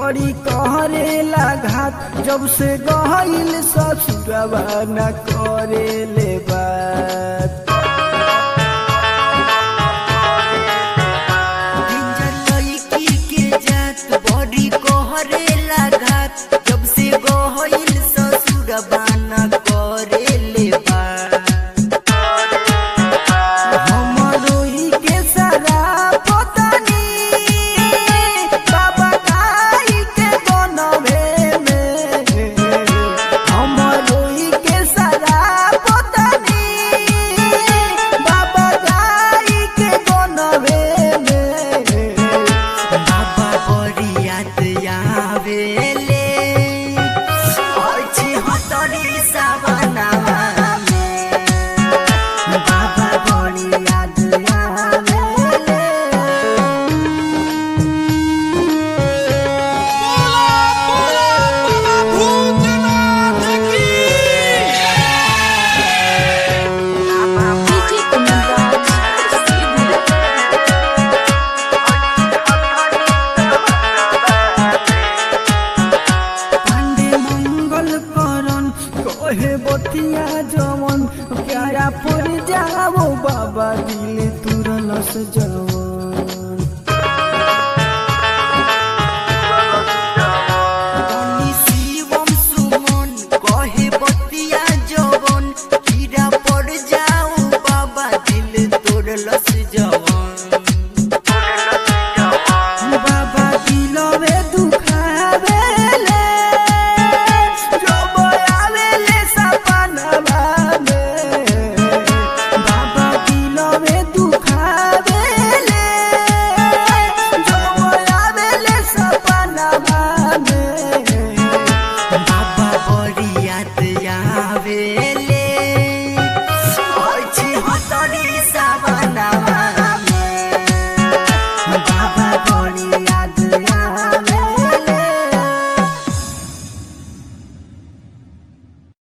बड़ी कहरेला घात जब से गहिल ससुरवा न करेले बात डेंजर लड़की के जात बड़ी कोहरे लागत जब से गोहिल ससुर बाना करे ले हमरो ई के सारा पतानी बाबा काई के बनवे में हमरो ई के सारा पतानी बाबा काई के बनवे में बाबा बड़ी याद आवेले अछि हतरी सवनावा में बाबा बड़ी याद आवेले DJ Kumandraj, Siddhi. पांडे मंगल करन कहे बतिया जवन प्यारा पर जाओ बाबा दिल तुरलस जवन